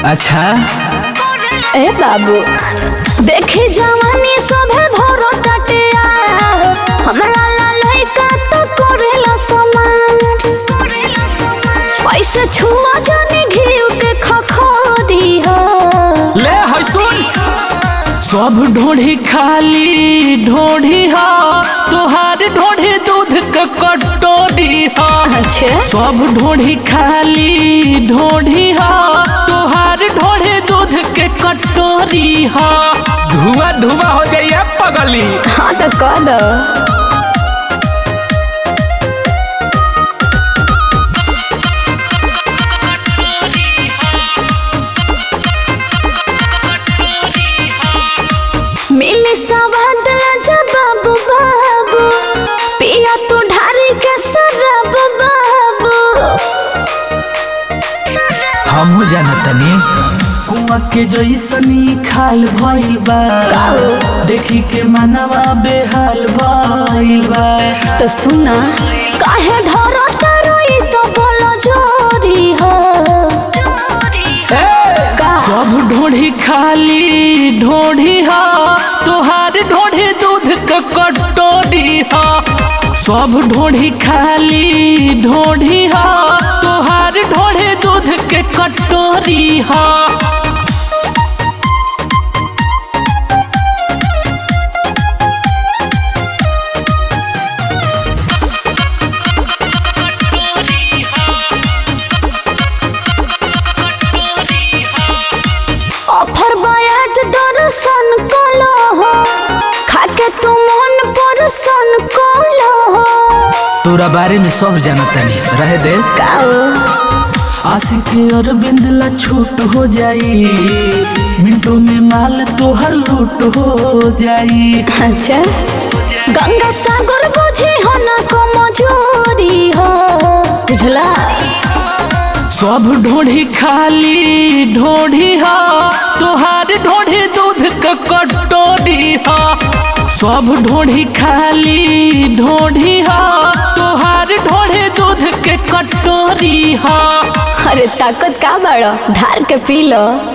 अच्छा ए बाबू देखी जवानी सभे भरो टटिया हमरा ला लइका तो करेला समान ऐसे छुआ जाने घिउ के खखोरी हो ले है सुन सब ढोढ़ी खाली ढोढ़ी हा तुहार ढोढ़ी दूध के कटोरी हा अच्छा सब ढोढ़ी खाली ढोढ़ी हा तुहार ढोढ़ी दूध के कटोरी हा धुआं धुआं हो जाइए पगली हाँ तो कह दो मिली सवाद जा बाबू बाबू पिया तू ढारी के सरब बाबू हमहू जानतनी कुआ के जैसनी खाल भइल बा देखी के मनवा बेहाल भइल बा तो सुना काहे धरो तरोई तो बोलो जोरी हो का सब ढोढ़ी खाली ढोढ़ी हा तुहार ढोढ़ी दूध के कटोरी हा सब ढोढ़ी खाली ढोढ़ी हा तुहार ढोढ़ी दूध के कटोरी हा ऑफर बयाज दर्शन कलो हो खाके तू मन परसन कलो हो तोरा बारे में सब जानतनी रहे दे काओ आशिक अरविंद ला छूट हो जाई मिनटों में माल तोहर लूट हो जाई अच्छा गंगा सागर बुझी हो ना को मजूरी हो बुझला सब ढोढ़ी खाली ढोढ़ी हा तुहार ढोढ़ी दूध के कटोरी हा सब ढोढ़ी खाली ढोढ़ी हा तुहार ढोढ़ी दूध के कटोरी हा अरे ताकत का बड़ो धार के पी लो